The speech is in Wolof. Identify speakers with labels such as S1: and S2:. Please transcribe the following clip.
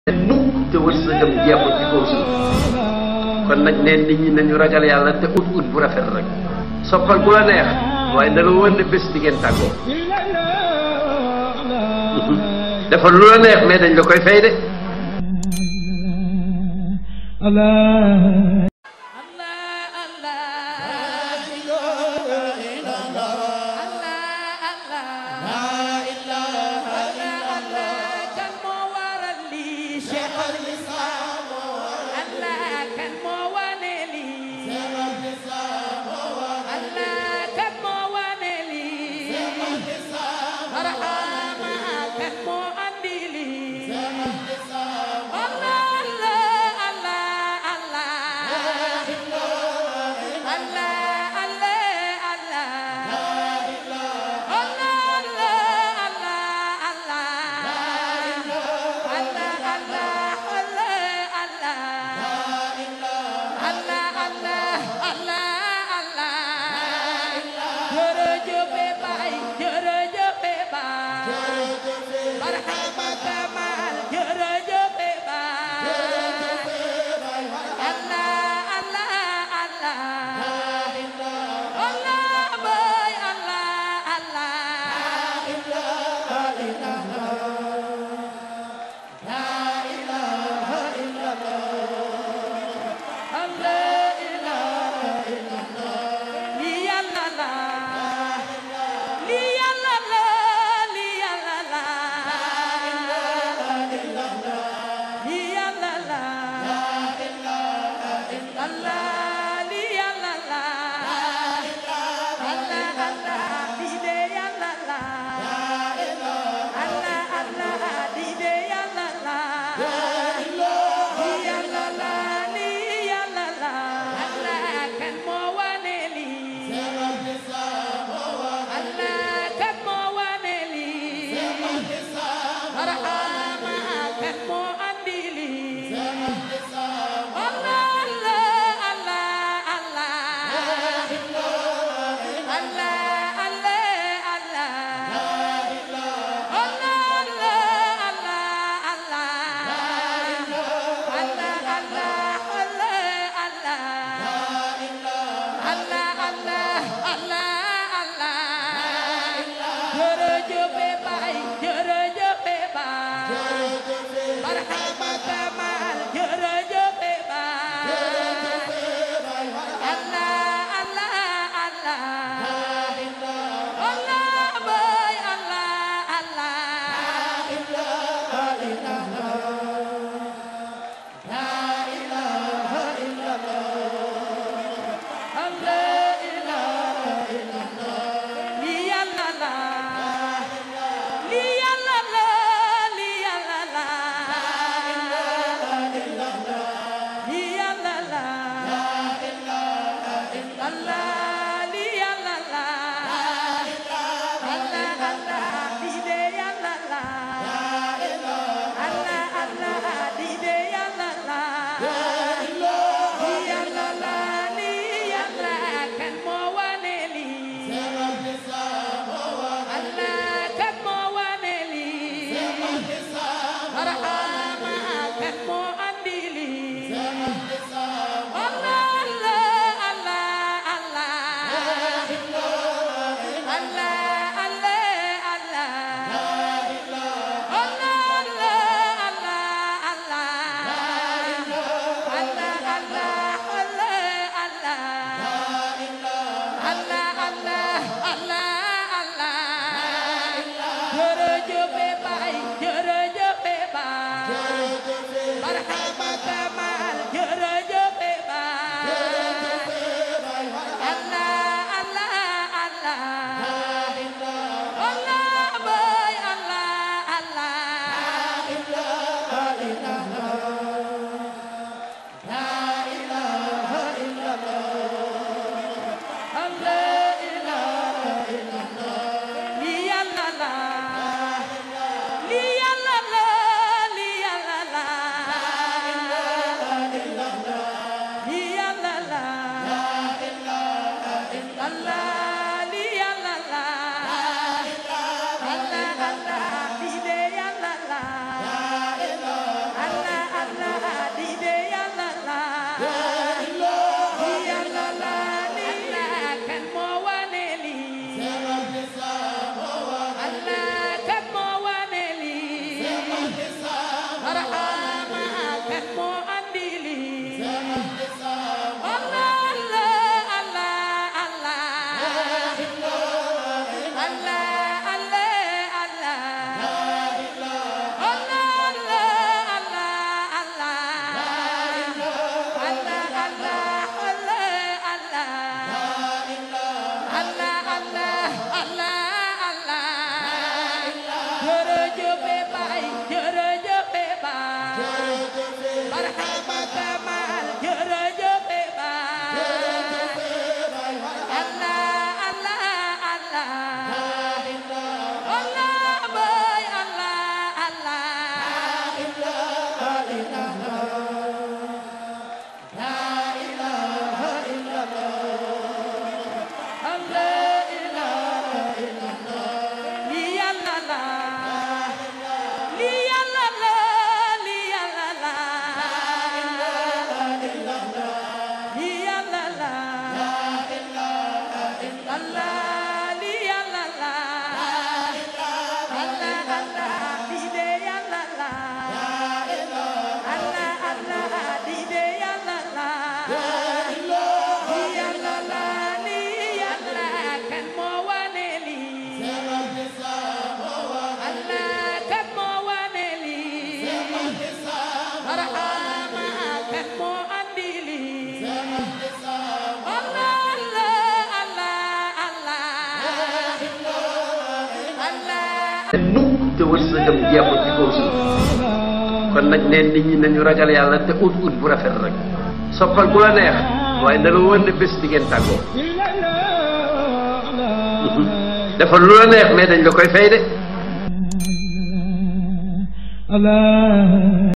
S1: mukk te wërsëgam jeexul ci kaw suuf kon nag neen nit ñi nañu ragal yàlla te ut ut bu rafet rek soppal bu la neex waaye na la wër ne bés di ngeen tàggoo dafa lu la neex mais dañ la koy fay de
S2: la barhama kamal jërëjëf baay Allah Allah Allah Allah boy Allah Allah Allah ilaha illallah li yàlla la li yàlla la li yàlla la li yàlla la Allah li yàlla la Allah Allah li de yàlla la Allah Allah li de yàlla la li yàlla la li yàlla kan moo wane lii Allah kan moo wane lii Barhama kan moo andi lii Allah Allah Allah Allah Allah
S1: nukk te wërsëgam jeexul ci kaw suuf kon nag neen nit ñi nañu ragal yàlla te ut ut bu rafet rek soppal ku la neex waaye na la wër ne bés di ngeen tàggoo defal lu la neex mais dañ la koy fay de
S3: Allah